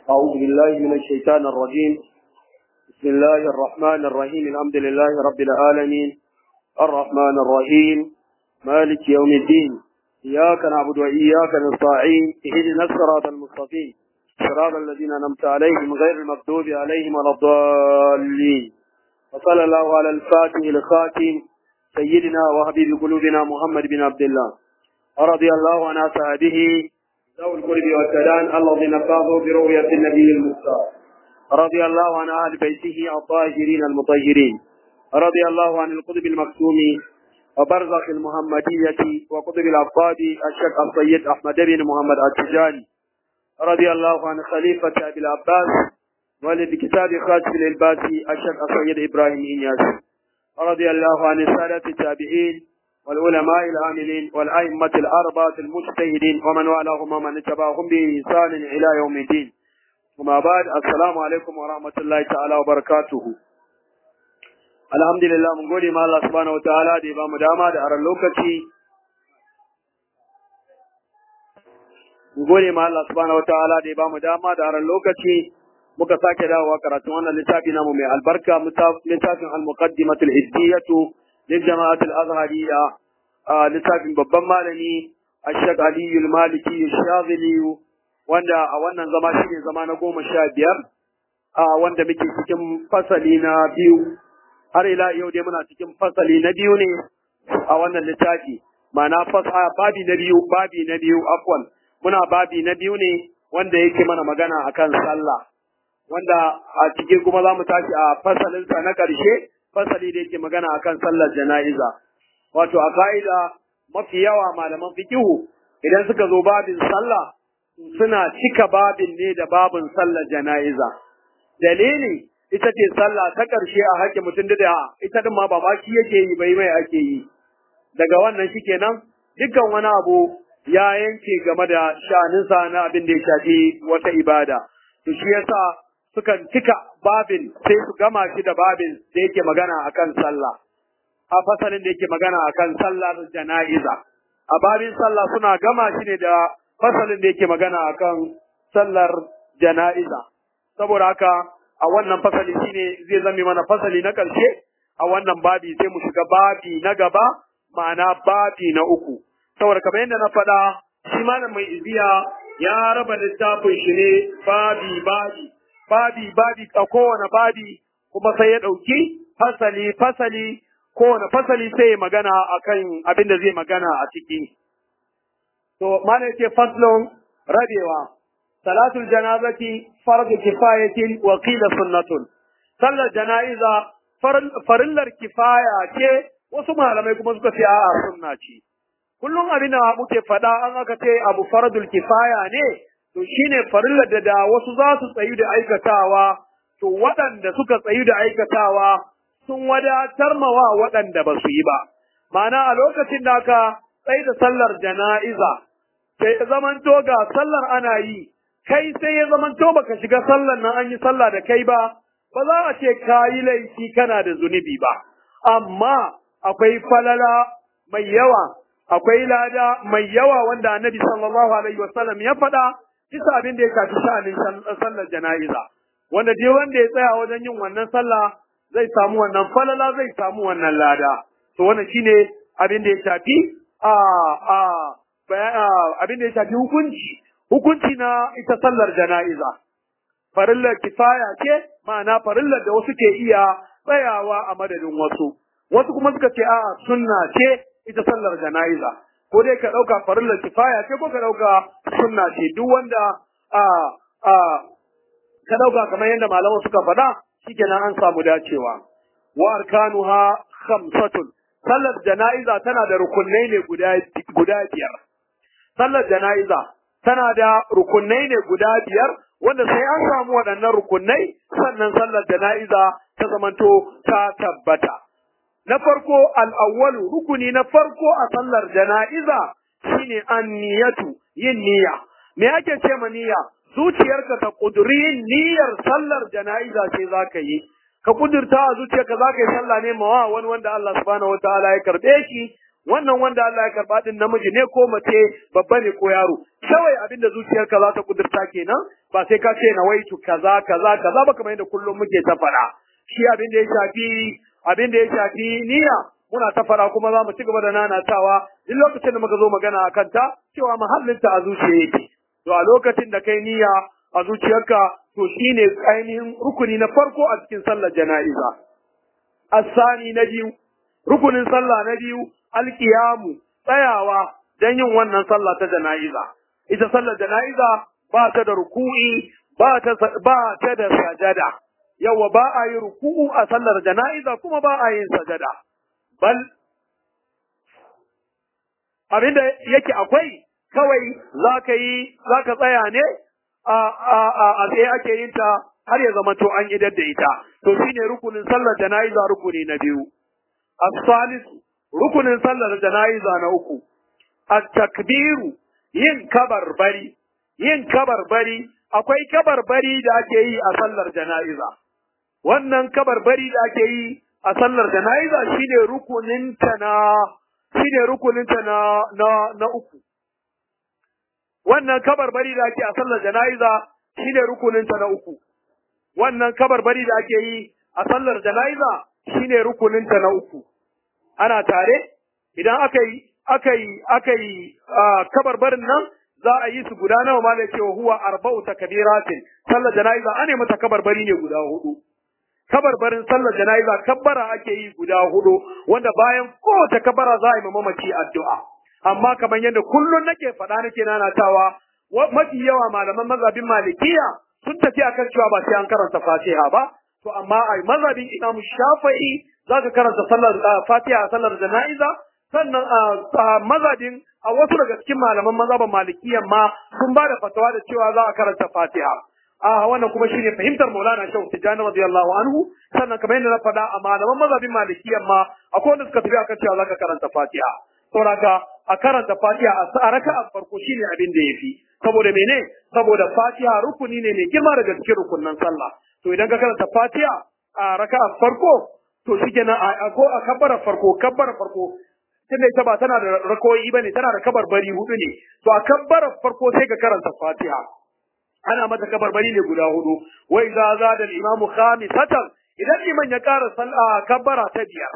أعوذ بالله من الشيطان الرجيم بسم الله الرحمن الرحيم الحمد لله رب العالمين الرحمن الرحيم مالك يوم الدين إياك نعبد وإياك نستعين اهدنا الصراط المستقيم صراط الذين أنعمت عليهم غير المغضوب عليهم ولا الضالين وصلى الله على الفاتح الخاتم سيدنا وحبيب قلوبنا محمد بن عبد الله رضي الله عن أصحابه ذوي القرب والسلام الذين فاضوا برؤية النبي المختار رضي الله عن أهل بيته الطاهرين المطهرين رضي الله عن القطب المكتوم وبرزخ المحمدية وقطب العباد الشيخ السيد أحمد بن محمد التجاني رضي الله عن خليفة أبي العباس والد كتاب خاتم الإلباسي الشيخ السيد إبراهيم إنياس رضي الله عن السادة التابعين والعلماء العاملين والأئمة الأربعة المجتهدين ومن والاهم ومن اتبعهم بإحسان إلى يوم الدين وما بعد السلام عليكم ورحمة الله تعالى وبركاته alhamdulillah mun gode ma Allah subhanahu wataala da ya bamu dama da aran lokaci mun gode ma Allah subhanahu wataala da ya bamu dama da aran lokaci muka sake dawowa karatun wannan littafi namu mai albarka littafin al-muqaddimatul hiddiyatu lil jama'at al-azhariyya littafin babban malami Ashaq Ali al-Maliki Shazili wanda a wannan zama shine zama na goma sha biyar wanda muke cikin fasali na biyu har ila yau dai muna cikin fasali na biyu ne a wannan littafi ma'ana fasa babi na biyu babi na biyu afwan muna babi na biyu ne wanda yake mana magana akan sallah wanda a cikin kuma za mu tashi a fasalinsa na ƙarshe fasali da yake magana akan sallar jana'iza wato a ka'ida mafi yawa malaman fikihu idan suka zo babin sallah suna cika babin ne da babin sallar jana'iza dalili ita ce sallah ta ƙarshe a haƙƙin mutum da ita din ma ba ma shi yake yi bai mai ake yi daga wannan shi kenan dukkan wani abu ya yanke game da sha'aninsa na abin da ya shafi wata ibada to shi yasa sukan cika babin sai su gama shi da babin da yake magana akan sallah a fasalin da yake magana akan sallar jana'iza a babin sallah suna gama shi ne da fasalin da yake magana akan sallar jana'iza saboda haka a wannan fasali shine zai zame mana fasali na ƙarshe a wannan babi sai mu shiga babi na gaba ma'ana babi na uku saboda kamar yadda na faɗa shi malam mai iziya ya raba littafin shi ne babi babi babi babi a kowane babi kuma sai ya ɗauki fasali fasali kowane fasali sai ya magana akan abin da zai magana a ciki to malam ce faslon rabewa salatul janazati fardu kifayatin wa qila sunnatun sallar janaiza farillar kifaya ce wasu malamai kuma suka ce a'a sunna ce kullum abin da muke faɗa an aka ce abu fardul kifaya ne to shine farillar da da wasu za su tsayu da aikatawa to waɗanda suka tsayu da aikatawa sun wadatar mawa waɗanda ba su yi ba ma'ana a lokacin da aka tsaye da sallar jana'iza sai ya zamanto ga sallar ana yi kai sai ya zamanto baka shiga sallar nan an yi sallah da kai ba ba za a ce ka yi laifi kana da zunubi ba amma akwai falala mai yawa akwai lada mai yawa wanda annabi sallallahu alaihi wasallam ya faɗa bisa abin da ya shafi sha'anin sallar jana'iza wanda dai wanda ya tsaya wajen yin wannan sallah zai samu wannan falala zai samu wannan lada to wannan shine abin da ya shafi a a abin da ya shafi hukunci hukunci na ita sallar jana'iza farillar kifaya ce ma'ana farillar da wasu ke iya tsayawa a madadin wasu wasu kuma suka ce a'a sunna ce ita sallar jana'iza ko dai ka ɗauka farillar kifaya ce ko ka ɗauka sunna ce duk wanda a a ka ɗauka kamar yadda malaman suka faɗa shikenan an samu dacewa wa arkanuha khamsatun sallar jana'iza tana da rukunai ne guda guda biyar sallar jana'iza tana da rukunai ne guda biyar wanda sai an samu waɗannan rukunai sannan sallar jana'iza ta zamanto ta tabbata na farko al'awwalu rukuni na farko a sallar jana'iza shine anniyatu yin niyya me ake ce ma niyya zuciyarka ta kuduri yin niyyar sallar jana'iza ce za ka yi ka kudurta a zuciyarka za ka yi sallah ne mawa wani wanda Allah subhanahu wataala ya karbe shi wannan wanda Allah ya karba din namiji ne ko mace babba ne ko yaro kawai abin da zuciyarka za ta kudurta kenan ba sai ka ce nawaitu kaza kaza kaza ba kamar yadda kullum muke ta faɗa shi abin da ya shafi abin da ya shafi niyya muna ta faɗa kuma za mu ci gaba da nanatawa duk lokacin da muka zo magana a kanta cewa mahallinta a zuciya yake to a lokacin da kai niyya a zuciyarka to shine ainihin rukuni na farko a cikin sallar jana'iza asani na biyu rukunin sallah na biyu alkiyamu tsayawa don yin wannan sallah ta jana'iza ita sallar jana'iza ba ta da ruku'i ba ta ba ta da sajada yawa ba a yi ruku'u a sallar jana'iza kuma ba a yin sajada bal abinda yake akwai kawai za ka yi za ka tsaya ne a a a a tsaye ake yin ta har ya zama to an idar da ita to shine rukunin sallar jana'iza rukuni na biyu as-salis rukunin sallar jana'iza na uku at-takbiru yin kabarbari yin kabarbari akwai kabarbari da ake yi a sallar jana'iza wannan kabarbari da ake yi a sallar jana'iza shine rukunin ta na shine rukunin ta na na na uku wannan kabarbari da ake a sallar jana'iza shine rukunin ta na uku wannan kabarbari da ake yi a sallar jana'iza shine rukunin ta na uku ana tare idan aka yi aka yi aka yi kabarbarin nan za a yi su guda nawa ma da cewa huwa arba'u takbiratin sallar jana'iza ane mata kabarbari ne guda hudu kabarbarin sallar jana'iza kabbara ake yi guda hudu wanda bayan kowace kabbara za a yi mamaci addu'a amma kamar yadda kullun nake faɗa nake nanatawa mafi yawa malaman mazhabin malikiya sun tafi akan cewa ba sai an karanta fatiha ba to amma a mazhabin imamu shafi'i za ka karanta sallar fatiha a sallar jana'iza sannan a mazhabin a wasu daga cikin malaman mazhaban malikiyan ma sun ba da fatawa da cewa za a karanta fatiha a wannan kuma shine fahimtar Maulana Shehu Tijjani radiyallahu anhu sannan kamar yadda na faɗa a malaman mazhabin malikiyan ma akwai wanda suka tafi akan cewa za ka karanta fatiha saboda a karanta fatiha a raka'a farko shine abin da yafi saboda mene saboda fatiha rukuni ne mai girma daga cikin rukunnan sallah to idan ka karanta fatiha a raka'a farko to shikenan a ko a kabbara farko kabbara farko tunda ita ba tana da rakoyi bane tana da kabarbari hudu ne to a kabbara farko sai ka karanta fatiha ana mata kabarbari ne guda hudu wa idza zada al-imamu khamisatan idan liman ya ƙara sallah kabbara ta biyar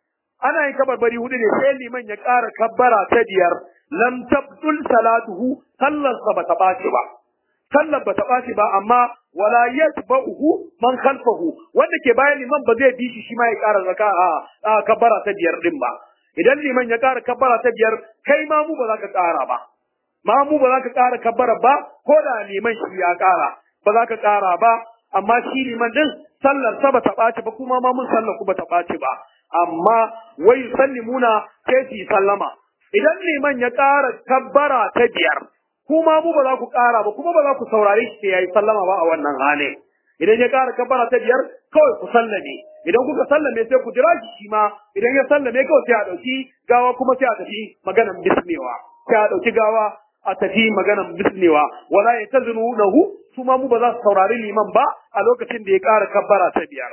ana yin kabarbari hudu ne sai liman ya ƙara kabbara ta biyar lam tabdul salatuhu sallarsa ba ta ɓaci ba sallar ba ta ɓaci ba amma wala yatba'uhu man khalfahu wanda ke bayan liman ba zai bi shi shi ma ya ƙara zaka a kabbara ta biyar din ba idan liman ya ƙara kabbara ta biyar kai ma mu ba za ka ƙara ba ma mu ba za ka ƙara kabbara ba ko da liman shi ya ƙara ba za ka ƙara ba amma shi liman din sallar sa ba ta ɓaci ba kuma ma mun sallar ku ba ta ɓaci ba amma wai sallimuna sai su sallama idan liman ya ƙara kabbara ta biyar kuma mu ba za ku ƙara ba kuma ba za ku saurare shi ya yi sallama ba a wannan hali idan ya ƙara kabbara ta biyar kawai ku sallame idan kuka sallame sai ku jira shi shi ma idan ya sallame kawai sai a ɗauki gawa kuma sai a tafi maganan bisnewa sai a ɗauki gawa a tafi maganan bisnewa wala ya tazinu lahu su ma mu ba za su saurari liman ba a lokacin da ya ƙara kabbara ta biyar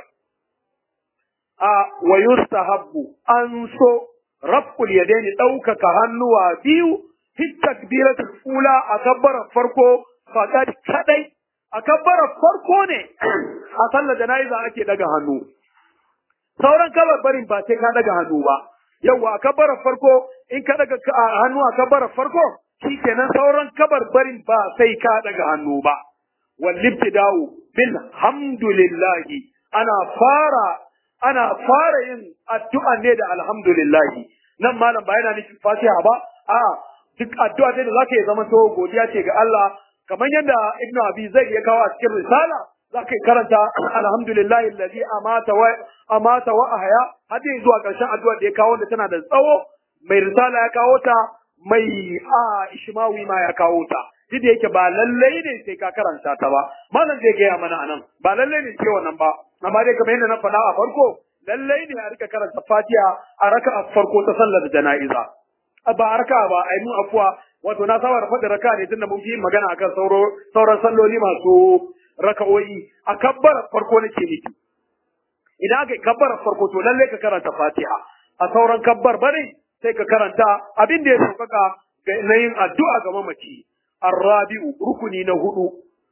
a wa yustahabbu an so rabbul yadaini ɗaukaka hannuwa biyu fi takbiratul ula a kabbarar farko faqad kadai a kabbarar farko ne a sallar jana'iza ake daga hannu sauran kabarbarin ba sai ka daga hannu ba yawa a kabbarar farko in ka daga hannu a kabbarar farko shikenan sauran kabarbarin ba sai ka daga hannu ba wal ibtida'u bil hamdulillahi ana fara ana fara yin addu'a ne da alhamdulillahi nan malam ba yana nufin fatiha ba a duk addu'a da zaka yi zama to godiya ce ga Allah kamar yadda ibnu abi zai ya kawo a cikin risala zaka yi karanta alhamdulillahi allazi amata wa amata wa ahya har dai zuwa karshen addu'a da ya kawo da tana da tsawo mai risala ya kawo ta mai a ishmawi ma ya kawo ta duk da yake ba lallai ne sai ka karanta ta ba malam zai gaya mana anan ba lallai ne sai wannan ba amma dai kamar yadda na faɗa a farko lallai ne a rika karanta fatiha a raka a farko ta sallar jana'iza ba a raka ba a yi mun afuwa wato na saba da faɗin raka ne tunda mun fi magana akan sauro sauran salloli masu raka'o'i a kabbara farko nake miki idan aka yi kabbara farko to lallai ka karanta fatiha a sauran kabbar bane sai ka karanta abin da ya sauƙaƙa na yin addu'a ga mamaci arrabi'u rukuni na hudu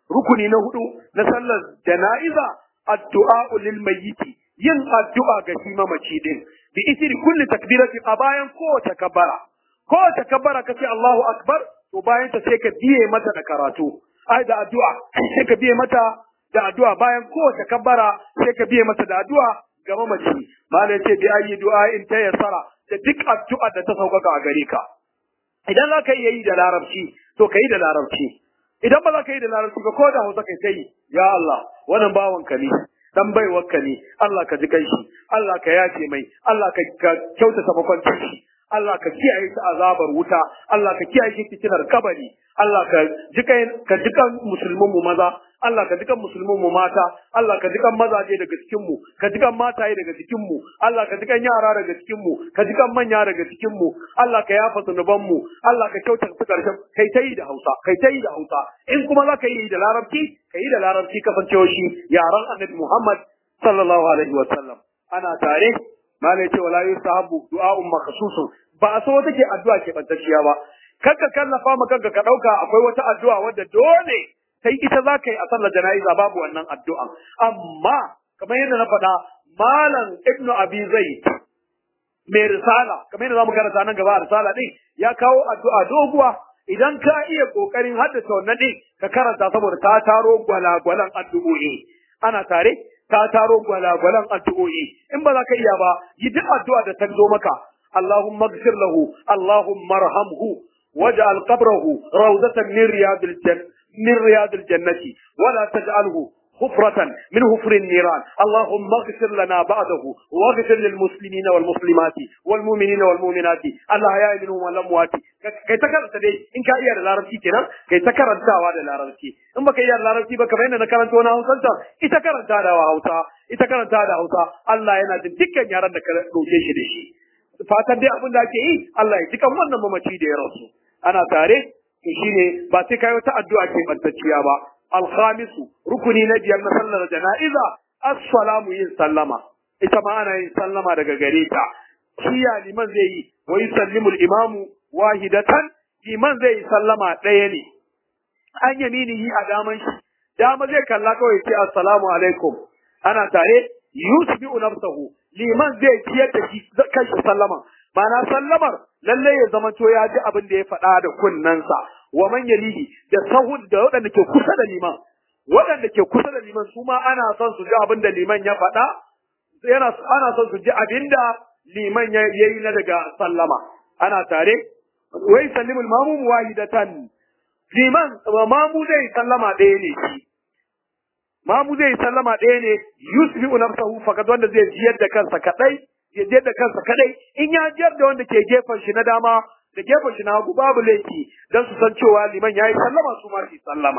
rukuni na hudu na sallar jana'iza addu'a lil mayyiti yin addu'a ga shi mamaci din bi isri kulli takbirati a bayan kowace kabbara kowace kabbara kace Allahu akbar to bayan ta sai ka biye mata da karatu ai da addu'a sai ka biye mata da addu'a bayan kowace kabbara sai ka biye mata da addu'a ga mamaci malai ce bi ayi du'a in ta yassara da duk addu'a da ta sauƙaƙa a gare ka idan za ka iya yi da larabci to ka yi da larabci idan ba za ka yi da larabci ba ko da hausa kai ta yi ya Allah wannan bawanka ne dan baiwarka ne Allah ka ji kanshi Allah ka yace mai Allah ka kyautata makwancin shi Allah ka kiyaye shi azabar wuta Allah ka kiyaye shi fitinar kabari Allah ka ji ka ji kan musulmin mu maza Allah ka ji kan musulmin mu mata Allah ka ji kan mazaje daga cikin mu ka ji kan mataye daga cikin mu Allah ka ji kan yara daga cikin mu ka ji kan manya daga cikin mu Allah ka yafa zunuban mu Allah ka kyautata su karshen kai ta yi da Hausa kai ta yi da Hausa in kuma za ka yi da Larabci ka yi da Larabci kasancewa shi yaran Annabi Muhammad sallallahu alaihi wa sallam ana tare malai ce wala yusahabu du'a'un makhsusun ba a so wata ke addu'a ke bantacciya ba kanka kallafa ma kanka ka dauka akwai wata addu'a wadda dole sai ita za ka yi a sallar jana'iza babu wannan addu'a amma kamar yadda na faɗa malam ibnu abi zaid mai risala kamar yadda zamu karanta nan gaba a risala din ya kawo addu'a doguwa idan ka iya kokarin haddace wannan din ka karanta saboda ta taro gwalagwalan addu'o'i ana tare ta taro gwalagwalan addu'o'i in ba za ka iya ba yi duk addu'a da ta zo maka اللهم اغفر له اللهم ارحمه واجعل قبره روضة من رياض الجنة من رياض الجنة ولا تجعله حفرة من حفر النيران اللهم اغفر لنا بعده واغفر للمسلمين والمسلمات والمؤمنين والمؤمنات الأحياء منهم والأموات kai ta karanta dai in ka iya da larabci kenan kai ta karantawa da larabci in baka iya da larabci ba kamar yadda na karanta wani hausanta ita karanta da hausa ita karanta da hausa Allah yana jin dukkan yaran da ka dauke shi da shi fatan dai abin da ake yi Allah ya jikan wannan mamaci da ya rasu ana tare to shine ba sai kai wata addu'a ke bantacciya ba alkhamisu rukuni na biyar na sallar jana'iza assalamu yin sallama ita ma ana yin sallama daga gare ta shi ya liman zai yi wa yusallimu al-imamu wahidatan liman zai yi sallama ɗaya ne an yaminihi a daman shi dama zai kalla kawai ce assalamu alaikum ana tare yusbi'u nafsahu liman zai ciyar da shi kanshi sallama ma'ana sallamar lalle ya zama to ya ji abin da ya faɗa da kunnensa wa man yalihi da sahun da waɗanda ke kusa da liman waɗanda ke kusa da liman su ma ana son su ji abin da liman ya faɗa yana ana son su ji abin da liman ya yi na daga sallama ana tare wai sallimul mamum wahidatan liman mamu zai sallama ɗaya ne shi mamu zai sallama ɗaya ne yusbi'u nafsahu faqad wanda zai jiyar da kansa kadai ya jiyar da kansa kadai in ya jiyar da wanda ke gefen shi na dama da gefen shi na hagu babu laifi dan su san cewa liman yayi sallama su ma su sallama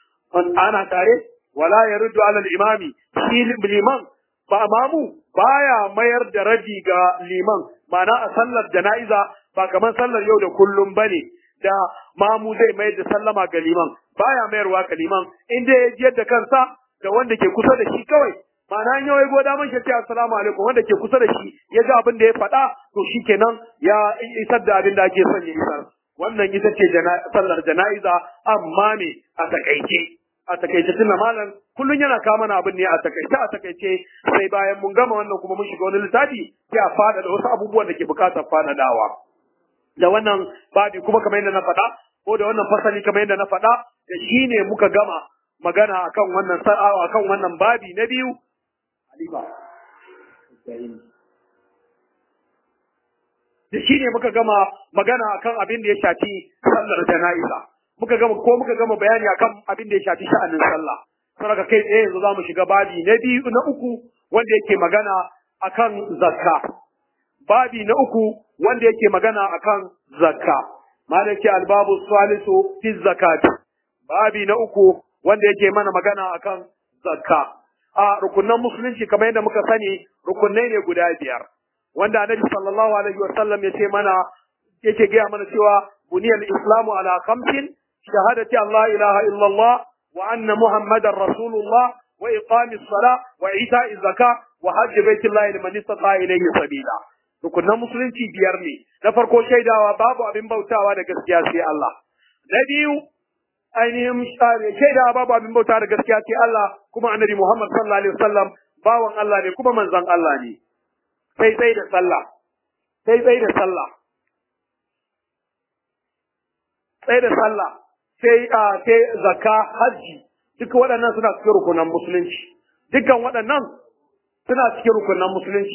ana tare wala yaruddu ala al-imami shi liman ba mamu baya mayar da raji ga liman ma'ana a sallar jana'iza ba kamar sallar yau da kullum bane da mamu zai mayar da sallama ga liman baya mayarwa ga liman in dai ya jiyar da kansa da wanda ke kusa da shi kawai ma'ana in yawai goda man shi assalamu alaikum wanda ke kusa da shi ya ga abin da ya faɗa to shikenan ya isar da abin da ake son ya isar wannan ita ce sallar jana'iza amma ne a takaice a takaice tunda malam kullun yana kawo mana abin ne a takaice a takaice sai bayan mun gama wannan kuma mun shiga wani littafi sai a fada da wasu abubuwan da ke bukatar fadadawa da wannan babi kuma kamar yadda na faɗa ko da wannan fasali kamar yadda na faɗa da shi ne muka gama magana akan wannan sa'awa akan wannan babi na biyu Halifa da shi ne muka gama magana akan abin da ya shafi sallar jana'iza muka gama ko muka gama bayani akan abin da ya shafi sha'anin sallah saboda kai tsaye yanzu zamu shiga babi na biyu na uku wanda yake magana akan zakka babi na uku wanda yake magana akan zakka malaki albabu salisu fi zakati babi na uku wanda yake mana magana akan zakka a rukunan musulunci kamar yadda muka sani rukunai ne guda biyar wanda annabi sallallahu alaihi wa sallam yace mana yake gaya mana cewa buniyal islamu ala khamsin shahadati allah ilaha illallah wa anna muhammadar rasulullah wa iqamis sala wa ita'iz zaka wa hajj baitillahi liman istata ilayhi sabila rukunan musulunci biyar ne na farko shaidawa babu abin bautawa da gaskiya sai Allah na biyu ainihin shaida babu abin bauta da gaskiya ce Allah kuma annabi Muhammad sallallahu alaihi wasallam bawan Allah ne kuma manzon Allah ne sai sai da sallah sai sai da sallah sai da sallah sai a sai zakka haji duka waɗannan suna cikin rukunan musulunci dukkan waɗannan suna cikin rukunan musulunci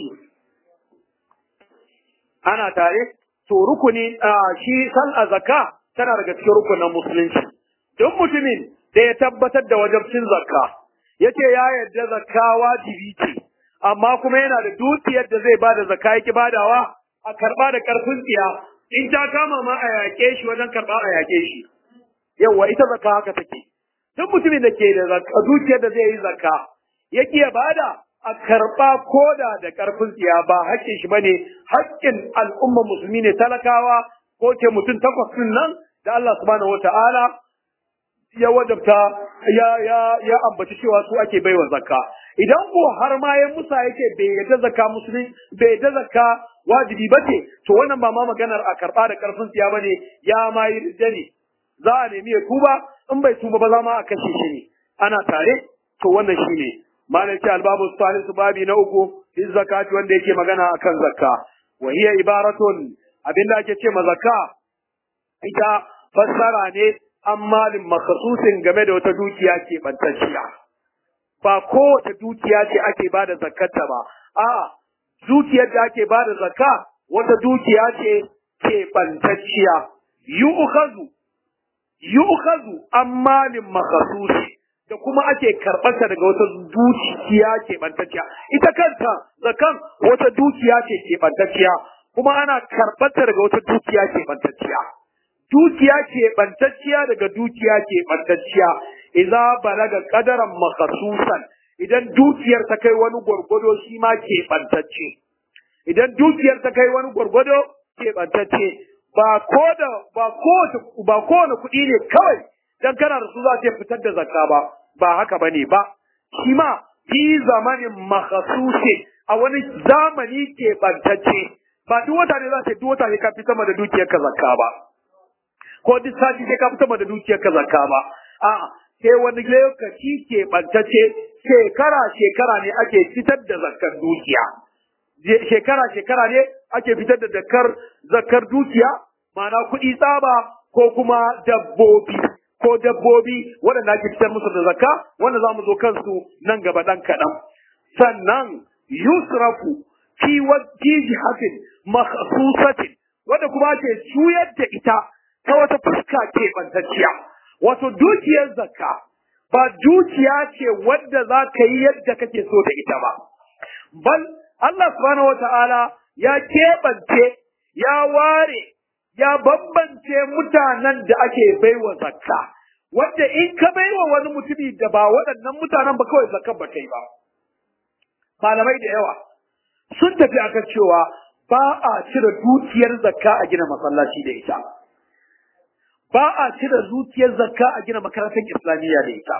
ana tare to rukuni shi sallah zakka tana daga cikin rukunan musulunci duk mutumin da ya tabbatar da wajabcin zakka yace ya yarda zakka wajibi ce amma kuma yana da dukiyar da zai bada zakka yake badawa a karba da karfin tsiya in ta kama ma a yaƙe shi wajen karba a yaƙe shi yawa ita zakka haka take duk mutumin da ke da zakka dukiyar da zai yi zakka yake ya bada a karba koda da karfin tsiya ba haƙƙin shi bane haƙƙin al'umma musulmi ne talakawa ko ke mutum takwas din nan da Allah subhanahu wata'ala ya wajabta ya ya ya ambaci cewa su ake baiwa zakka idan ko har ma ya musa yake bai yadda zakka musulmi bai yadda zakka wajibi bace to wannan ba ma maganar a karba da karfin siya bane ya ma yi rijja ne za a nemi ya tuba in bai tuba ba za ma a kashe shi ne ana tare to wannan shine malam ce albabu salisu babi na uku fi zakati wanda yake magana akan zakka wa hiya ibaratun abinda ake ce ma zakka ita fassara ne an malin makasusin game da wata dukiya ke bantacciya ba kowace dukiya ce ake ba da zakkata ba a dukiyar da ake ba da zakka wata dukiya ce ke bantacciya yu'khadhu yu'khadhu an malin makasusi da kuma ake karɓarta daga wata dukiya ke bantacciya ita kanta zakan wata dukiya ce ke bantacciya kuma ana karɓarta daga wata dukiya ke bantacciya dukiya ke bantacciya daga dukiya ke bantacciya idza balaga qadaran makhsusan idan dukiyar ta kai wani gwargwado shi ma ke bantacce idan dukiyar ta kai wani gwargwado ke bantacce ba ko da ba ko ba kowane kuɗi ne kawai dan kana da su za ta fitar da zakka ba ba haka bane ba shi ma fi zamanin makhsusi a wani zamani ke bantacce ba duk wata ne za ta duk wata ne ka fitar da dukiyar ka zakka ba ko duk sati sai ka fitar da dukiyar ka zakka ba a'a sai wani lokaci ke bantacce shekara shekara ne ake fitar da zakkar dukiya shekara shekara ne ake fitar da zakar zakar dukiya ma'ana kuɗi tsaba ko kuma dabbobi ko dabbobi waɗanda ake fitar musu da zakka wanda za mu zo kansu nan gaba ɗan kaɗan sannan yusrafu fi wajhi jihatin makhsusatin wanda kuma ake juyar da ita ta wata fuska ke bantacciya wato dukiyar zakka ba dukiya ce wadda za ka yi yadda kake so da ita ba bal Allah subhanahu wata'ala ya keɓance ya ware ya bambance mutanen da ake baiwa zakka wanda in ka baiwa wani mutumi da ba waɗannan mutanen ba kawai zakka ba ta yi ba malamai da yawa sun tafi akan cewa ba a cire dukiyar zakka a gina masallaci da ita ba a cire dukiyar zakka a gina makarantar islamiyya da ita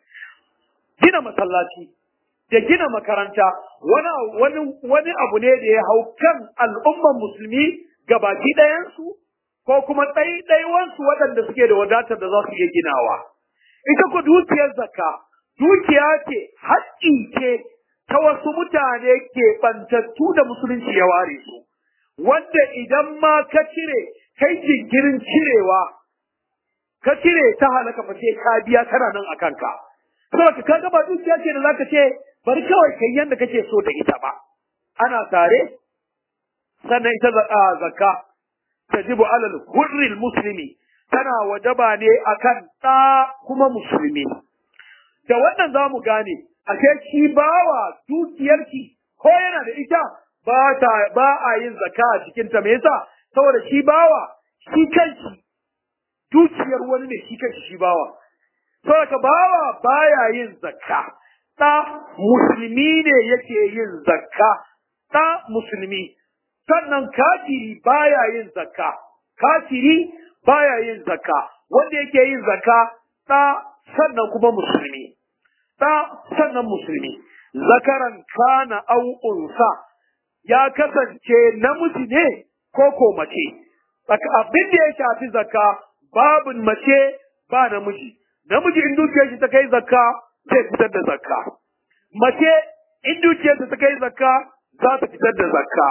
gina masallaci da gina makaranta wani wani wani abu ne da ya hau kan al'umman musulmi gabaki ɗayansu ko kuma ɗaiɗaiwansu waɗanda suke da wadatar da za su iya ginawa ita ku dukiyar zakka dukiya ce haƙƙi ce ta wasu mutane ke ɓantattu da musulunci ya ware su wanda idan ma ka cire kai jinkirin cirewa ka cire ta halaka fa sai ka biya tana nan a kanka saboda ka ga ba dukiya ce da zaka ce bari kawai kai yanda kake so da ita ba ana tare sannan ita zakka tajibu alal hurril muslimi tana wajaba ne akan ɗa kuma musulmi da wannan za mu gane ashe shi bawa dukiyarki ko yana da ita ba ta ba a yin zakka a cikin ta me yasa saboda shi bawa shi kanshi dukiyar wani ne shi kanshi shi bawa saboda bawa baya yin zakka ɗa musulmi ne yake yin zakka ɗa musulmi sannan kafiri baya yin zakka kafiri baya yin zakka wanda yake yin zakka ɗa sannan kuma musulmi ɗa sannan musulmi zakaran kana au unsa ya kasance namiji ne ko ko mace abin da ya shafi zakka babin mace ba namiji namiji in dukiyar shi ta kai zakka zai fitar da zakka mace in dukiyar ta kai zakka za ta fitar da zakka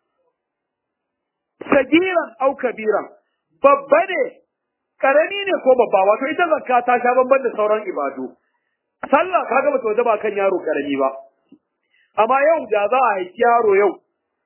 sagiran au kabiran babba ne karami ne ko babba wato ita zakka ta sha bamban da sauran ibadu sallah kaga bata waje ba kan yaro karami ba amma yau da za a haifi yaro yau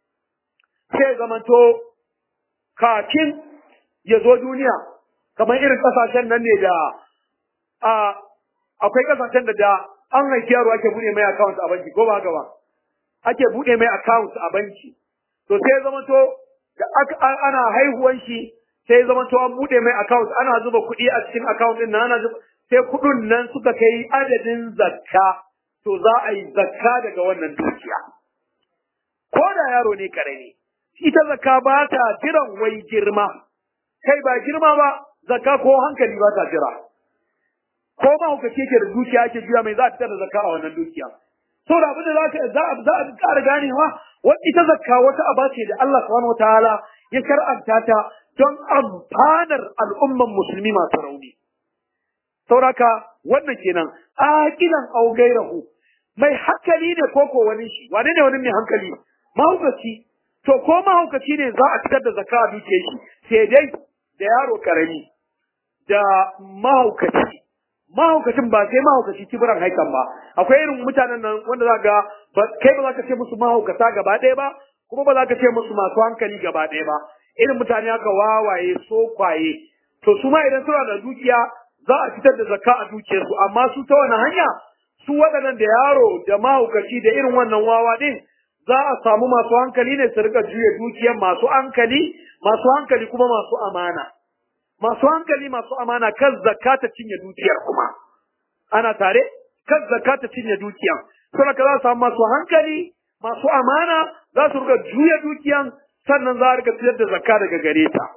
sai zamanto kafin ya zo duniya kamar irin kasashen nan ne da a akwai kasashen da da an haifi yaro ake bude mai account a banki ko ba haka ba ake bude mai account a banki to sai zamanto da ana haihuwan shi sai zama to an bude mai account ana zuba kuɗi a cikin account din nan ana zuba sai kuɗin nan suka kai adadin zakka to za a yi zakka daga wannan dukiya ko da yaro ne karami ita zakka ba ta jiran wai girma kai ba girma ba zakka ko hankali ba ta jira ko ma hukace ke da dukiya ake biya mai za a fitar da zakka a wannan dukiya saboda abin da za ka za a za a ƙara ganewa wata ita zakka wata aba ce da Allah subhanahu wataala ya kar'anta ta don amfanar al'umman musulmi masu rauni. Sauraka wannan kenan aqilan aw gairahu mai hankali ne ko ko wani shi wane ne wani mai hankali mahaukaci to ko mahaukaci ne za a fitar da zakka a dukiyar shi sai dai da yaro karami da mahaukaci mahaukacin ba sai mahaukaci kibiran haikan ba akwai irin mutanen nan wanda za ga kai ba za ka ce musu mahaukata gaba ɗaya ba kuma ba za ka ce musu masu hankali gaba ɗaya ba irin mutane haka wawaye sokwaye to su ma idan suna da dukiya za a fitar da zakka a dukiyarsu amma su ta wani hanya su waɗannan da yaro da mahaukaci da irin wannan wawa ɗin za a samu masu hankali ne su rika juya dukiyar masu hankali masu hankali kuma masu amana masu hankali masu amana kan zakka ta cinye dukiyar kuma ana tare kan zakka ta cinye dukiyar saboda za a samu masu hankali masu amana za su rika juya dukiyan sannan za a rika fitar da zakka daga gare ta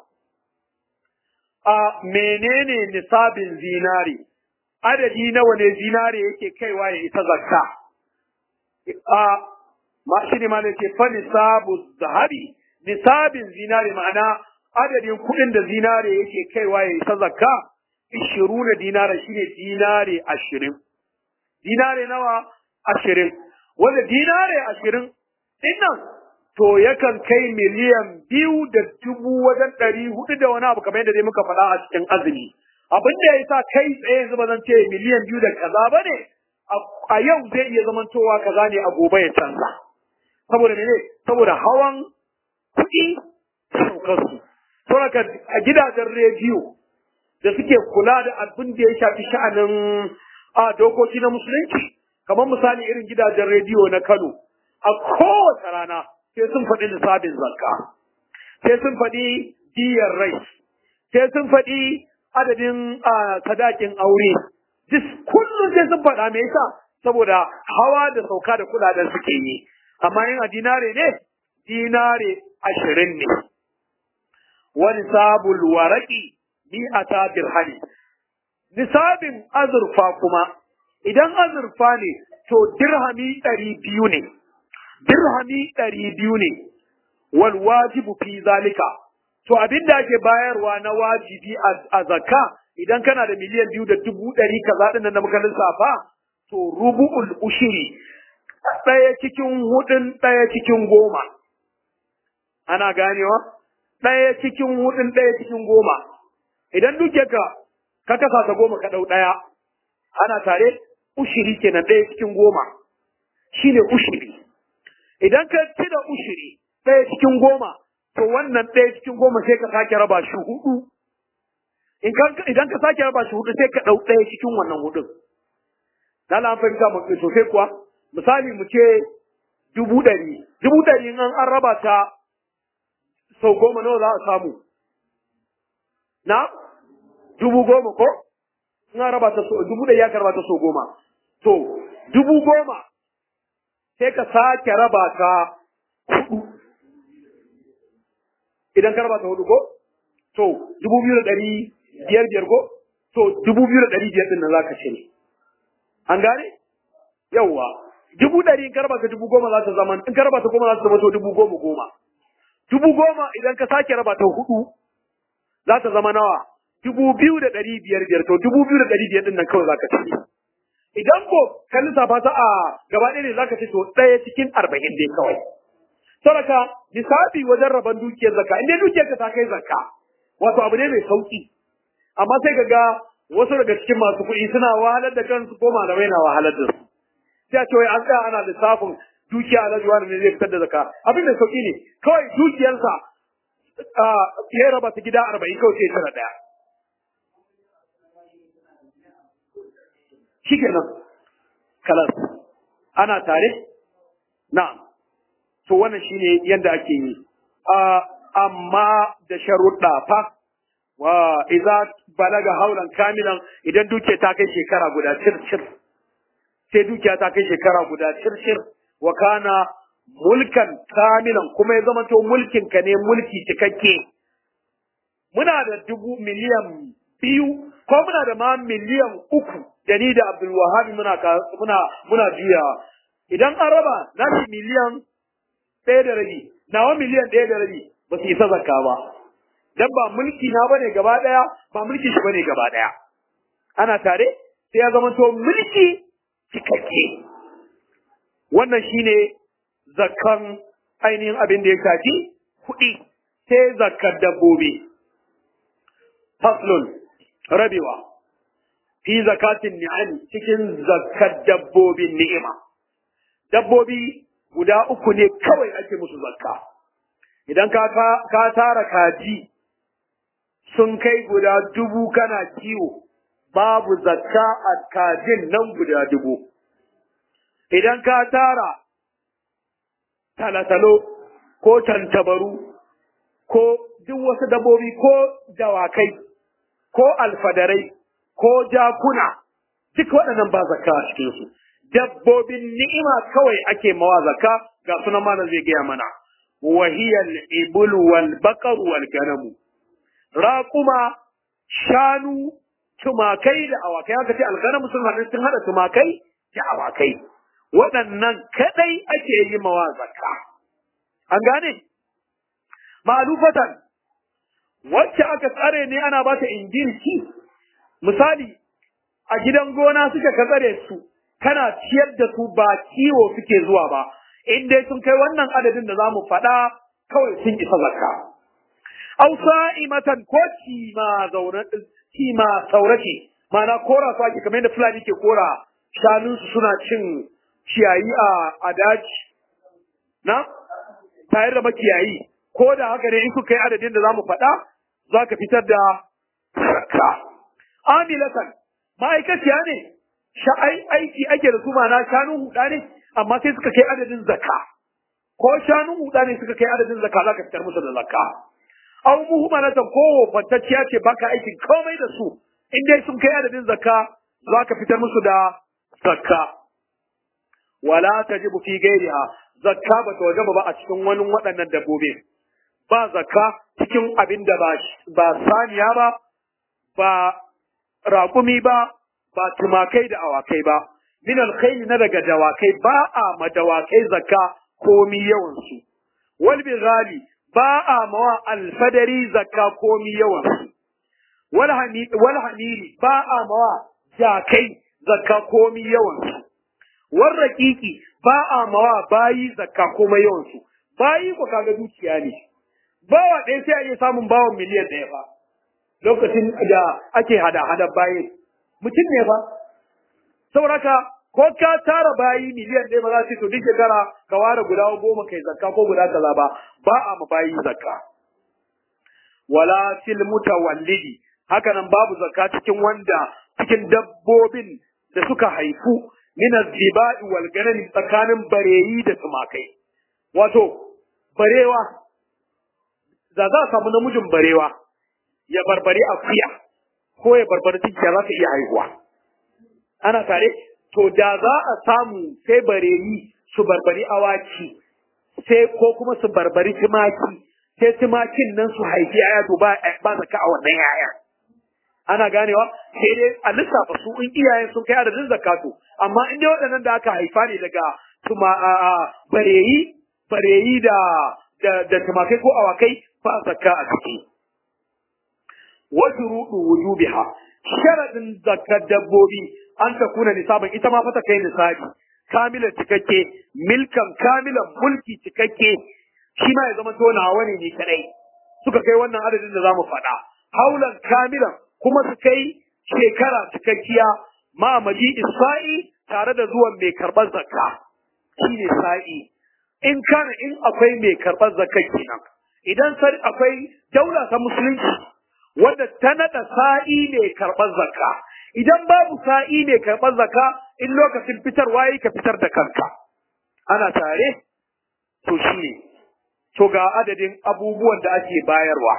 a menene nisabin zinari adadi nawa ne zinari yake kaiwa ya isa zakka a ma shi ne ma ne ce fa nisabu zahabi nisabin zinari ma'ana adadin kuɗin da zinare yake kaiwa ya isa zakka ishiru na dinara shine dinare ashirin dinare nawa ashirin wanda dinare ashirin dinnan to yakan kai miliyan biyu da dubu wajen ɗari hudu da wani abu kamar yadda dai muka faɗa a cikin azumi abin da ya sa kai tsaye yanzu ba zan ce miliyan biyu da kaza ba ne a yau zai iya zamantowa kaza ne a gobe ya canza saboda ne saboda hawan kuɗi saukarsu saboda a gidajen rediyo da suke kula da abin da ya shafi sha'anin a dokoki na musulunci kamar misali irin gidajen rediyo na Kano a kowace rana sai sun faɗi lissafin zakka sai sun faɗi diyar rai sai sun faɗi adadin sadakin aure duk kullum sai sun faɗa me yasa saboda hawa da sauka da kudaden suke yi amma yin a dinare ne dinare ashirin ne wani sabul waraki mi'ata dirhami nisabin azurfa kuma idan azurfa ne to dirhami ɗari biyu ne dirhami ɗari biyu ne wal wajibu fi zalika to abin da ake bayarwa na wajibi a zakka idan kana da miliyan biyu da dubu ɗari kaza ɗin nan da muka lissafa to rubu'ul ushiri ɗaya cikin hudun ɗaya cikin goma ana ganewa ɗaya cikin hudun ɗaya cikin goma idan duke ka ka kasa ta goma ka ɗau ɗaya ana tare ushiri kenan ɗaya cikin goma shine ushiri idan ka ci da ushiri ɗaya cikin goma to wannan ɗaya cikin goma sai ka sake raba shi hudu idan ka sake raba shi hudu sai ka ɗau ɗaya cikin wannan hudun na an fahimta mu sosai kuwa misali mu ce dubu ɗari dubu ɗari in an raba ta sau goma nawa za a samu na dubu goma ko in an raba ta dubu ɗari ya raba ta sau goma to dubu goma sai ka sake raba ta hudu idan ka raba ta hudu ko to dubu biyu da ɗari biyar biyar ko to dubu biyu da ɗari biyar ɗin nan za ka cire an gane yawwa dubu ɗari in ka raba ta dubu goma za ta zama in ka raba ta goma za ta zama to dubu goma goma dubu goma idan ka sake raba ta hudu za ta zama nawa dubu biyu da ɗari biyar biyar to dubu biyu da ɗari biyar ɗin nan kawai za ka ci idan ko ka lissafa ta a gaba ɗaya ne za ka ci to ɗaya cikin arba'in dai kawai saraka lissafi wajen rabon dukiyar zakka in dai dukiyar ka ta kai zakka wato abu ne mai sauki amma sai ka ga wasu daga cikin masu kuɗi suna wahalar da kansu ko malamai na wahalar da su sai a ce wai an tsaya ana lissafin dukiya alhaji wani ne zai fitar da zakka abin da sauki ne kawai dukiyarsa ya raba ta gida arba'in kawai sai tara ɗaya shi kenan kalas ana tare na'am to wannan shine yadda ake yi amma da sharuɗa fa wa idza balaga haulan kamilan idan dukiya ta kai shekara guda circir sai dukiya ta kai shekara guda circir wa kana mulkan kamilan kuma ya zama to mulkin ka ne mulki cikakke muna da dubu miliyan biyu ko muna da ma miliyan uku da ni da Abdul Wahab muna muna muna juyawa idan an raba na miliyan ɗaya da rabi nawa miliyan ɗaya da rabi ba su isa zakka ba dan ba mulki na bane gaba ɗaya ba mulki shi bane gaba ɗaya ana tare sai ya zama to mulki cikakke wannan shine zakkan ainihin abin da ya shafi kuɗi sai zakkar dabbobi faslun rabewa fi zakatin ni'am cikin zakkar dabbobin ni'ima dabbobi guda uku ne kawai ake musu zakka idan ka ka tara kaji sun kai guda dubu kana kiwo babu zakka a kajin nan guda dubu idan ka tara talatalo ko tantabaru ko duk wasu dabbobi ko dawakai ko alfadarai ko jakuna duk waɗannan ba zakka a cikinsu dabbobin ni'ima kawai ake mawa zakka ga sunan malam zai gaya mana wahiyal ibul wal baqar wal ganamu raquma shanu tumakai da awakai aka ce alganamu sun hada sun hada tumakai da awakai waɗannan kadai ake yi mawa zakka an gane ma'alufatan wacce aka tsare ne ana ba ta injilci misali a gidan gona suka ka tsare su kana ciyar da su ba kiwo suke zuwa ba in dai sun kai wannan adadin da zamu faɗa kawai sun isa zakka aw sa'imatan ko cima zaune cima saurace ma'ana kora su ake kamar yadda fulani ke kora shanunsu suna cin ciyayi a a daji na tare da makiyayi ko da haka ne in suka yi adadin da zamu faɗa za ka fitar da zakka amilatan ma'aikaciya ne sha'ai aiki ake da su mana shanun huda ne amma sai suka kai adadin zakka ko shanun huda ne suka kai adadin zakka za ka fitar musu da zakka aw muhmalatan ko fantacciya ce baka aikin komai da su in dai sun kai adadin zakka za ka fitar musu da zakka wala tajibu fi ghairiha zakka ba ta wajaba ba a cikin wani waɗannan dabbobi ba zakka cikin abin da ba saniya ba ba raƙumi ba ba tumakai da awakai ba min alkhayli na daga dawakai ba a ma dawakai zakka komi yawan su wal bizali ba a mawa alfadari zakka komi yawan su wal wal hamiri ba a mawa jakai zakka komi yawan su wal raqiqi ba a mawa bayi zakka komai yawan su bayi ko kaga dukiya ne bawa ɗaya sai a iya samun bawan miliyan ɗaya ba lokacin da ake hada-hada bayi mutum ne ba sauraka ko ka tara bayi miliyan ɗaya ba za su to duk shekara ka ware guda goma kai zakka ko guda kaza ba ba a ma bayi zakka wala fil mutawallidi haka nan babu zakka cikin wanda cikin dabbobin da suka haifu min az-ziba'i wal ganami tsakanin bareyi da tumakai wato barewa da za a samu namijin barewa ya barbari akuya ko ya barbari tinkiya za ta iya haihuwa ana tare to da za a samu sai bareyi su barbari awaki sai ko kuma su barbari tumaki sai tumakin nan su haifi aya to ba ba zaka a wannan yaya ana ganewa sai dai a lissafa su in iyayen sun kai adadin zakatu amma in dai waɗannan da aka haifa ne daga tuma bareyi bareyi da da, da tumakai ko awakai ba zakka a ciki wa shuruɗu wujubiha sharadin zakar dabbobi an ta kuna nisaban ita ma fa ta kai nisabi kamilan cikakke milkan kamilan mulki cikakke shi ma ya zama to nawa ne ni kadai suka kai wannan adadin da zamu faɗa haulan kamilan kuma su kai shekara cikakkiya ma maji isa'i tare da zuwan mai karɓar zakka shine sa'i in kana in akwai mai karɓar zakka kenan idan sai akwai daula ta musulunci wanda ta nada sa'i mai karɓar zakka idan babu sa'i mai karɓar zakka in lokacin fitarwa yi ka fitar da kanka ana tare to shine to ga adadin abubuwan da ake bayarwa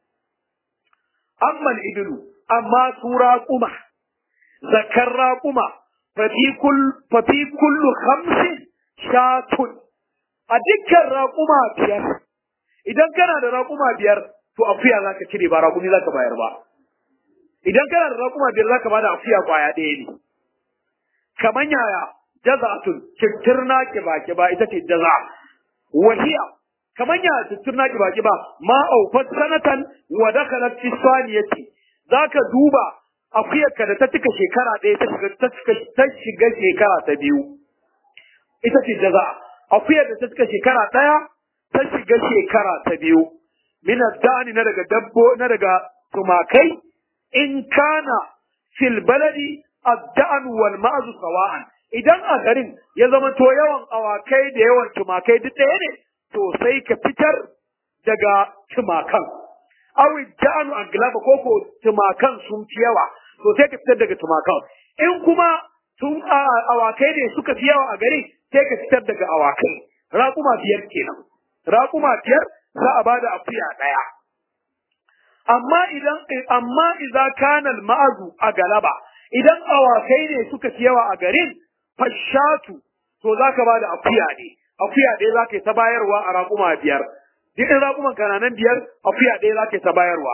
amma ibilu amma su raƙuma zakar raƙuma fafi kullu hamsin shatun a dukkan raƙuma biyar idan kana da raƙuma biyar to akuya za ka cire ba raƙumi za ka bayar ba idan kana da raƙuma biyar za ka bada akuya kwaya ɗaya ne kamar yaya jaza'atun kittirna kiba kiba ita ce jaza wahiya kamar yaya kittirna kiba kiba ma aufat sanatan wa dakhalat fi saniyati zaka duba akuyarka da ta cika shekara ɗaya ta shiga ta cika ta shiga shekara ta biyu ita ce jaza akuyar da ta cika shekara ɗaya ta shiga shekara ta biyu min dani na daga dabbo na daga tumakai in kana fil baladi ad-da'n wal ma'zu sawa'an idan a garin ya zama to yawan awakai da yawan tumakai duk ɗaya ne to sai ka fitar daga tumakan awi da'anu an glaba ko ko tumakan sun fi yawa to sai ka fitar daga tumakan in kuma tun awakai ne suka fi yawa a gari sai ka fitar daga awakai raƙuma biyar kenan raƙuma biyar za a bada akuya ɗaya amma idan amma idza kana al-ma'azu a galaba idan awakai ne suka fi yawa a garin fashatu to zaka bada akuya ne akuya ɗaya zaka yi ta bayarwa a raƙuma biyar duk in raƙuman kananan biyar akuya ɗaya zaka yi ta bayarwa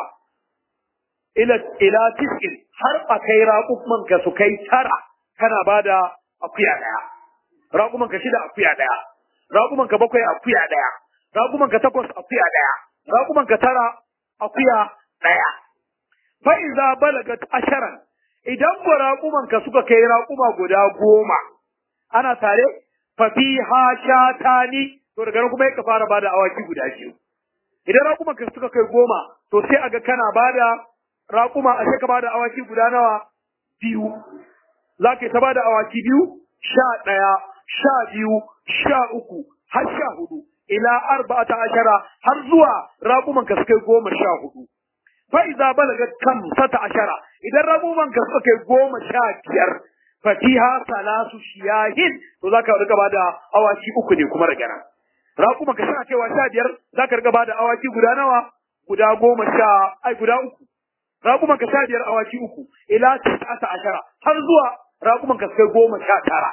ila ila tis'in har a kai raƙuman ka su kai tara kana bada akuya ɗaya raƙuman ka shida akuya ɗaya raƙuman ka bakwai akuya ɗaya raƙuman ka takwas akuya ɗaya raƙuman ka tara akuya ɗaya fa iza balagat asharan idan ko raƙuman ka suka kai raƙuma guda goma ana tare fa fiha shatani to daga nan kuma ka fara bada awaki guda biyu idan raƙuman ka suka kai goma to sai aga kana bada raƙuma a sai ka bada awaki guda nawa biyu za ka ta bada awaki biyu sha ɗaya sha biyu sha uku har sha hudu ila arba'ata ashara har zuwa raƙuman ka suka kai goma sha hudu fa iza balagat kam sata ashara idan rabuman ka suka kai goma sha biyar fatiha salasu shiyahin to zaka riga bada awaki uku ne kuma daga nan raƙuman ka suna kaiwa sha biyar zaka riga bada awaki guda nawa guda goma sha ai guda uku raƙuman ka sha biyar awaki uku ila tis'ata ashara har zuwa raƙuman ka kai goma sha tara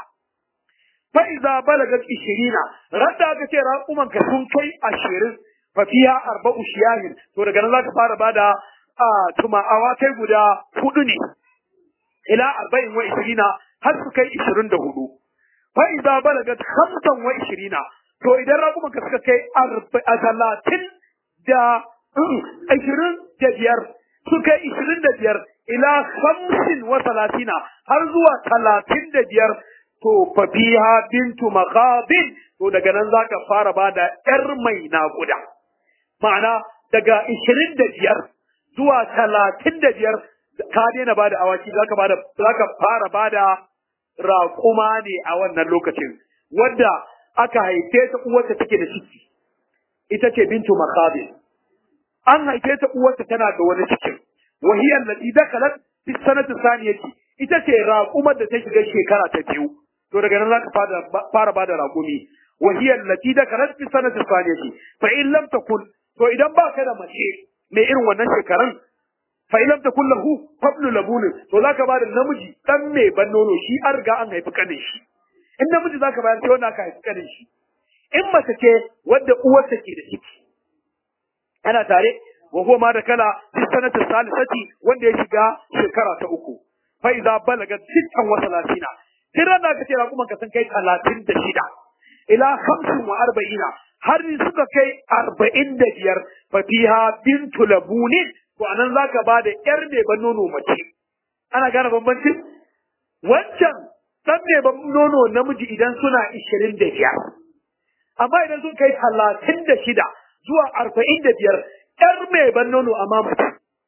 fa iza balagat ishirina radda aka ce raƙuman ka sun kai ashirin fafiya arba'u shiyahin to daga nan zaka fara bada a tuma awakai guda hudu ne ila arba'in wa ishirina har su kai ishirin da hudu fa idza balagat khamsan wa ishirina to idan raƙuman ka suka kai a talatin da ishirin da biyar su kai ishirin da biyar ila khamsin wa talatina har zuwa talatin da biyar to fafiha bintu makhabin to daga nan zaka fara bada yar mai naƙuda ma'ana daga ishirin da biyar zuwa talatin da biyar ka daina bada awaki zaka bada zaka fara bada raƙuma ne a wannan lokacin wadda aka haife ta uwarta take da ciki ita ce bintu makhabin an haife ta uwarta tana da wani cikin wahiyar lati dakalat fi sanati saniyati ita ce raƙumar da ta shiga shekara ta biyu to daga nan zaka fara fara bada raƙumi wahiyar lati dakalat fi sanati saniyati fa in lam takun to idan ba ka da mace mai irin wannan shekarun fa in lam takun lahu qablu labun to zaka bada namiji dan mai ban nono shi an riga an haifi kanin shi in namiji zaka bayar sai wanda aka haifi kanin shi in mace ce wadda uwarta ke da ciki ana tare wa huwa ma da kala fi sanati salisati wanda ya shiga shekara ta uku fa idza balaga sittan wa salatina tiran da kace raƙuman ka san kai talatin da shida ila hamsin wa arba'ina har suka kai arba'in da biyar fa fiha bintu labunin to anan za ka ba da ƴar mai ban nono mace ana gane bambancin wancan ɗan mai ban nono namiji idan suna ishirin da biyar amma idan sun kai talatin da shida zuwa arba'in da biyar ƴar mai ban nono amma mace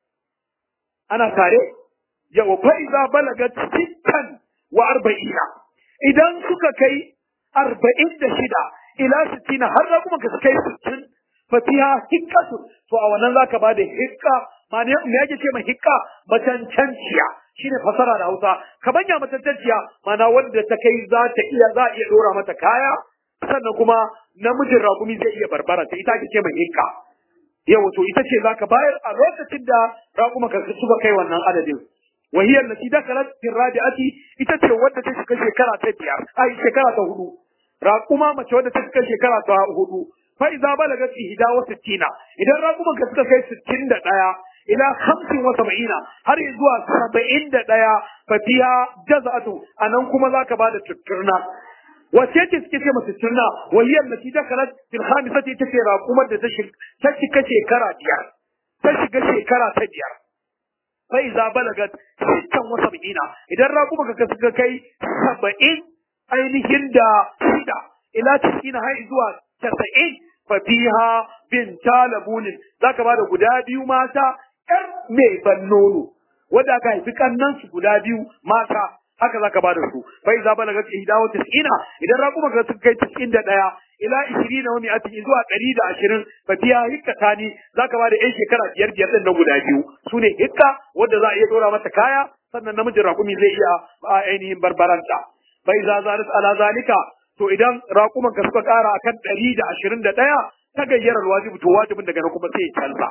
ana tare yawa fa'iza balagat sittan wa arba'ina idan suka kai arba'in da shida ila sittina har da kuma ka kai sittin fa fiha hikkatu to a wannan zaka ba da hikka ma ne me yake ce mai hikka macancanciya shine fasara da Hausa ka banya macancanciya mana wanda ta kai za ta iya za iya dora mata kaya sannan kuma namijin rakumi zai iya barbara ta ita ake ce mai hikka yau to ita ce zaka bayar a lokacin da rakuma ka suka kai wannan adadin وهي التي دخلت في الرابعة ita ce wadda ta shiga shekara ta biyar ai shekara ta hudu raƙuma mace wadda ta shiga shekara ta hudu fa idza balagat ihda wa sittina idan raƙuman ka suka kai sittin da ɗaya ila hamsin wa saba'ina har zuwa saba'in da ɗaya fa fiha jaza'atu anan kuma zaka bada tutturna wace ce suke ce mata tutturna wa hiya allati dakalat fil khamisati ita ce raƙumar da ta shiga shekara biyar ta shiga shekara ta biyar fai za balagat sittan wa sab'ina idan raƙuma ka suka kai saba'in ainihin da shida ila tisina har zuwa tasa'in fa fiha bin talabunin zaka bada guda biyu mata ƴar mai ban nono wanda aka haifi kannan su guda biyu mata haka zaka bada su fai za balagat ihda wa tisina idan raƙuma ka suka kai tisin da ɗaya ila ishirin wa mi'atin zuwa ɗari da ashirin fa biya hikka tani za ka ba da 'yan shekara biyar biyar ɗin na guda biyu su ne hikka wanda za a iya ɗora mata kaya sannan namijin raƙumi zai iya a ainihin barbaranta bai za zaris ala zalika to idan raƙuman ka suka ƙara akan ɗari da ashirin da ɗaya ta gayyarar wajibi to wajibin daga nan kuma sai ya canza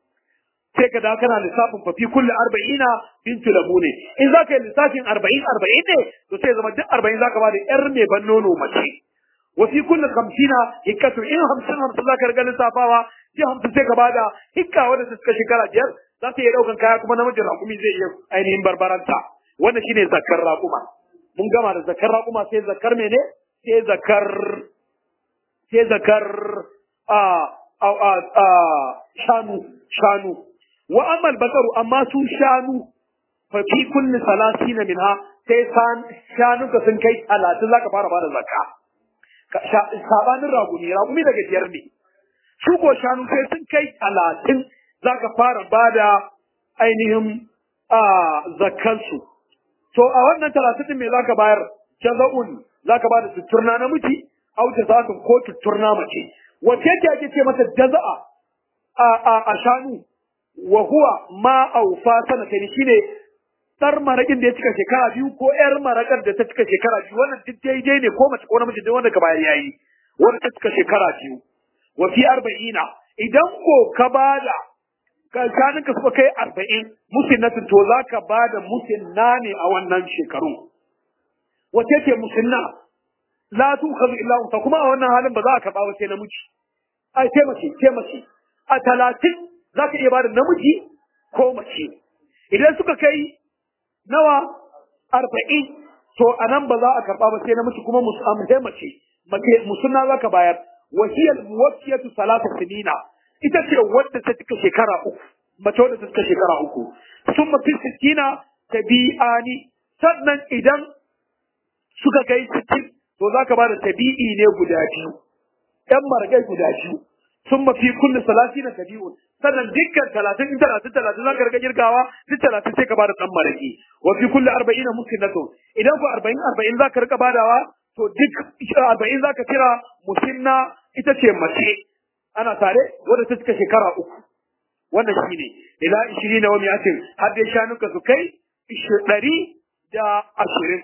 sai ka da kana lissafin fafi kulle arba'ina bintu lamu ne in za ka yi lissafin arba'in arba'in ne to sai zama duk arba'in za ka ba da 'yar mai ban nono mace وفي كل خمسين هكة إن خمسين خمسين ذاك رجال سافاوا في خمسين سيك بعدا هكة ولا تسكت شكرا جر ذات يدعو كان كايا كمان نمجر رقمي زي أينهم بربران تا وانا شيني ذكر رقما من جمع ذكر رقما سي ذكر مني سي ذكر سي ذكر آه أو آه آه شانو شانو وأما البقر أما سو شانو ففي كل ثلاثين منها sai shanu ka sun kai talatin za ka fara bada zakka sabanin ragumi ragumi daga biyar ne su ko shanu sai sun kai talatin za ka fara ba da ainihin zakkansu to a wannan talatin din me za ka bayar jaza'un za ka ba da tutturna namiji au jaza'atun ko tutturna mace wace ce ake ce mata jaza'a a shanu wa huwa ma aufa sanatani shine dar maraƙin da ya cika shekara biyu ko ƴar maraƙar da ta cika shekara biyu wannan duk daidai ne ko mace ko namiji duk wanda ka bayar yayi wanda ta cika shekara biyu wa fi arba'ina idan ko ka bada ka shanin ka suka kai arba'in musinnatin to za ka bada musinna ne a wannan shekaru wace ce musinna la tu khadhu illa unsa kuma a wannan halin ba za ka karɓa ba sai namiji ai sai mace sai mace a talatin za ka iya bada namiji ko mace idan suka kai nawa arba'in to a nan ba za a karɓa ba sai namiji kuma musamman mace mace musunna za ka bayar wasiyar muwaffiyatu salata sinina ita ce wadda ta cika shekara uku mace wadda ta cika shekara uku sun mafi sittina tabi'ani sannan idan suka kai sittin to za ka bada tabi'i ne guda biyu ɗan margai guda biyu sun mafi kullu salati na tabi'un sannan dukkan talatin in talatin talatin za ka riga girgawa duk talatin sai ka bada ɗan maraki wa fi kullu arba'in na musinnatun idan ku arba'in arba'in za ka riga badawa to duk arba'in za ka kira musinna ita ce mace ana tare wadda ta cika shekara uku wannan shi ne ila ishirin na wani atin har dai shanuka su kai ɗari da ashirin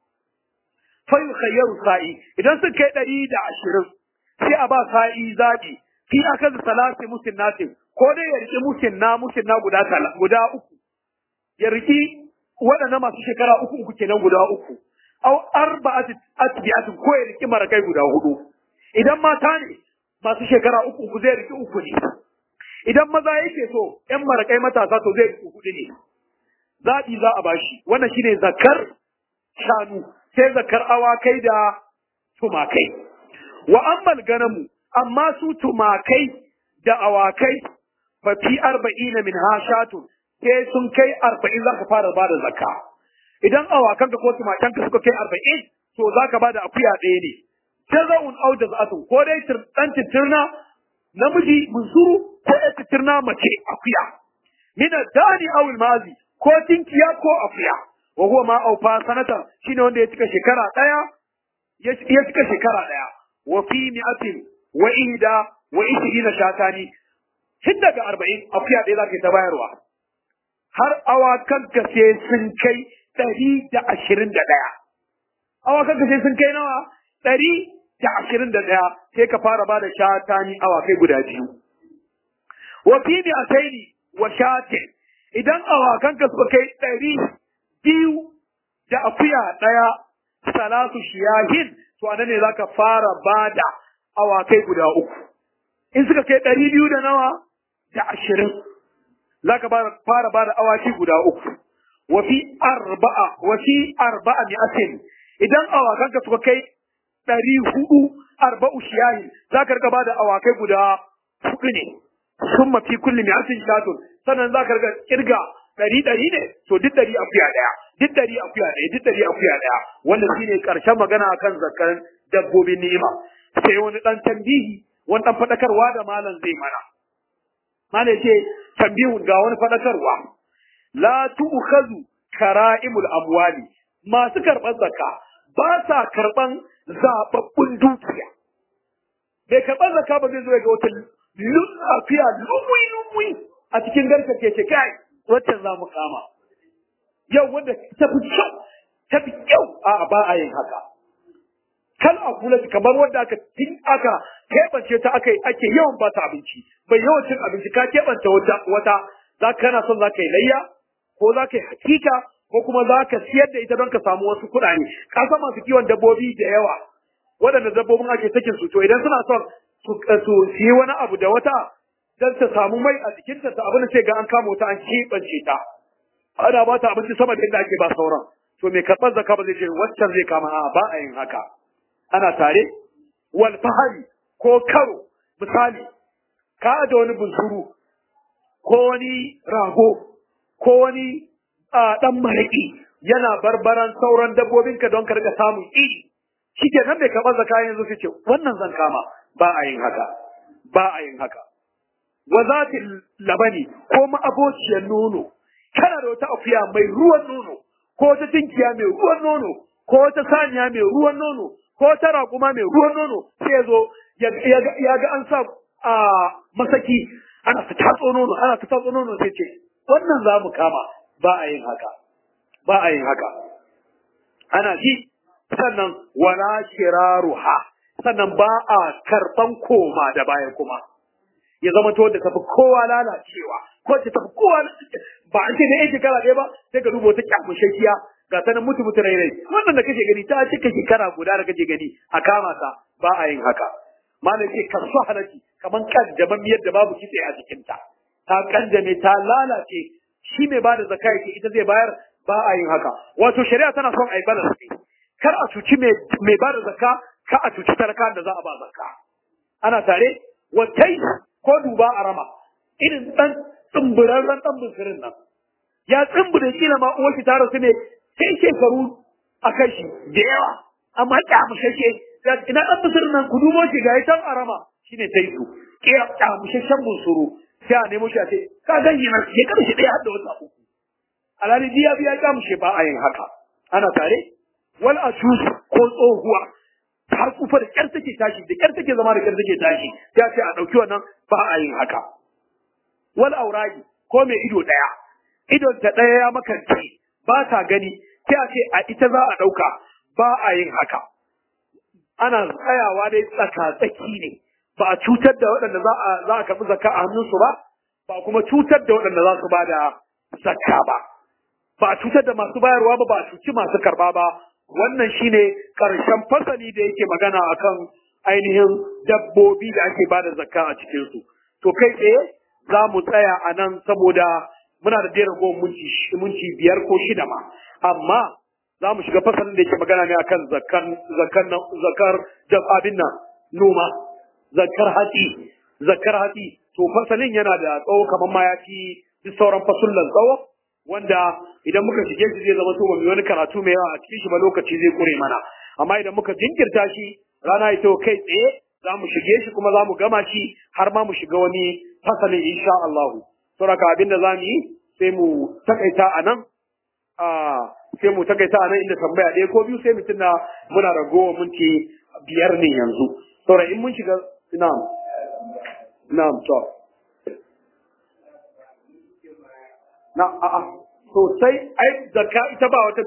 fayu khayyaru sa'i idan sun kai ɗari da ashirin sai a ba sa'i zaɓi fi akan salasi musinnatin ko dai ya riƙi musinna musinna guda guda uku ya riƙi waɗannan masu shekara uku uku kenan guda uku au arba'ati atbi'atin ko ya riƙi marakai guda hudu idan mata ne masu shekara uku uku zai riƙi uku ne idan maza yake so ƴan marakai matasa to zai riƙi hudu ne zaɓi za a bashi wannan shine zakar shanu sai zakar awakai da tumakai wa ammal ganamu amma su tumakai da awakai fa fi arba'ina min hashatun sai sun kai arba'in za ka fara ba da zakka idan awakanka ko tumakanka suka kai arba'in to za ka ba da akuya ɗaya ne jaza'un au jaz'atun ko dai dan titirna namiji munsuru ko ya titirna mace akuya min dani aw mazi ko tinkiya ko akuya wa huwa ma aufa sanatan shine wanda ya cika shekara daya ya cika shekara daya wa fi mi'atin wa ihda wa ishirina shatani tun daga arba'in akuya ɗaya za ka ta bayarwa har awakan ka sai sun kai ɗari da ashirin da ɗaya awakan ka sai sun kai nawa ɗari da ashirin da ɗaya sai ka fara ba da shatani awakai guda biyu wa fi mi'ataini wa shatin idan awakan ka suka kai ɗari biyu da akuya ɗaya salatu shiyahin to anan ne zaka fara bada awakai guda uku in suka kai ɗari biyu da nawa da ashirin zaka fara bada awaki guda uku wa fi arba'a wa fi arba'a mi'atin idan awakan ka suka kai ɗari hudu arba'u shiyahin zaka rika bada awakai guda hudu ne sun mafi kulli mi'atin shatun sannan zaka rika kirga ɗari ɗari ne to duk ɗari akuya ɗaya duk ɗari akuya ɗaya duk ɗari akuya ɗaya wanda shine ƙarshen magana akan zakkan dabbobin ni'ima sai wani ɗan tambihi wani ɗan faɗakarwa da malam zai mana malam ce tambihun ga wani faɗakarwa la tu'khadhu kara'imul amwali masu karɓar zakka ba sa karɓan zababbun dukiya bai karɓar zakka ba zai zo ga wata lafiya lumui lumui a cikin garkar ke ce kai wacce za mu kama yau wanda ta fi kyau ta fi kyau a ba a yin haka kal a kula kamar wanda aka tin aka keɓance ta aka ake yawan ba ta abinci bai yawan cin abinci ka keɓance wata wata za ka kana son za ka yi layya ko za ka yi hakika ko kuma za ka siyar da ita don ka samu wasu kuɗaɗe ka san masu kiwon dabbobi da yawa waɗanda dabbobin ake sakin su to idan suna son su yi wani abu da wata dan ta samu mai a jikinta ta abin da sai ga an kama ta an keɓance ta ana ba ta abinci sama da inda ake ba sauran to mai karɓar zaka ba zai ce waccan zai kama a ba a yin haka ana tare wal fahari ko karo misali ka da wani bunsuru ko wani rago ko wani dan maraƙi yana barbaran sauran dabbobinka don ka riga samun iri shi ke nan mai karɓar zaka yanzu sai ce wannan zan kama ba a yin haka ba a yin haka wa zatin labani ko ma'abociyar nono kana da wata akuya mai ruwan nono ko wata tinkiya mai ruwan nono ko wata saniya mai ruwan nono ko wata raƙuma mai ruwan nono sai ya zo ya ga an sa a masaki ana ta tatso nono ana ta tatso nono sai ce wannan za mu kama ba a yin haka ba a yin haka ana ji sannan wala shiraruha sannan ba a karɓan koma da baya kuma ya zama to da tafi kowa lalacewa ko ta tafi kowa ba an ce da yan shekara ɗaya ba sai ka duba wata kyamushashiya ga ta nan mutu mutu rai wannan da kake gani ta cika shekara guda da kake gani a kama ta ba a yin haka malam ce kasu halaki kaman kanjaman miyar da babu kitse a jikinta ta kanjame ta lalace shi mai bada zakka yake ita zai bayar ba a yin haka wato shari'a tana son a yi bada kar a cuci mai bada zakka ka a cuci talaka da za a ba zakka ana tare wattai ko duba a rama irin dan tsumburarren dan bunsirin nan ya tsumbure kila ma uwar shi ta rasu ne sai shekaru a kai shi da yawa amma kyamushashe ina dan bunsirin nan ku dubo shi ga can a rama shine tai su kyamushashen bunsuru sai a nemo shi a ce ka ganyi nan ya kada shi ɗaya har da wata uku alhali biya biya kyamushe ba a yin haka ana tare wal asusu ko tsohuwa har kufa da kyar take tashi da kyar take zama da kyar take tashi ya ce a ɗauki wannan ba a yin haka wal auragi ko mai ido ɗaya idon ta ɗaya ya makance ba ta gani sai a ce a ita za a ɗauka ba a yin haka ana tsayawa dai tsaka tsaki ne ba a cutar da waɗanda za a za a karɓi zakka a hannunsu ba ba kuma cutar da waɗanda za su ba da zakka ba ba a cutar da masu bayarwa ba ba a cuci masu karɓa ba wannan shine ƙarshen fasali da yake magana akan ainihin dabbobi da ake ba da zakka a cikinsu. To kai tsaye za mu tsaya a nan saboda muna da jera goma minti biyar ko shida ma. Amma za mu shiga fasalin da yake magana ne akan zakkan zakkan zakar abin nan noma zakar hatsi zakar hatsi to fasalin yana da tsawo kamar ma ya fi duk sauran fasullan tsawo wanda idan muka shige shi zai zama to ba mu wani karatu mai yawa a cikin shi ba lokaci zai kure mana amma idan muka jinkirta shi rana ita kai tsaye za mu shige shi kuma za mu gama shi har ma mu shiga wani fasalin insha Allah saboda abin da za mu yi sai mu takaita a nan sai mu takaita a nan inda tambaya ɗaya ko biyu sai mutum na muna ragowa minti biyar ne yanzu saboda in mun shiga na'am na'am to na a'a sosai ai zakka ita ba wata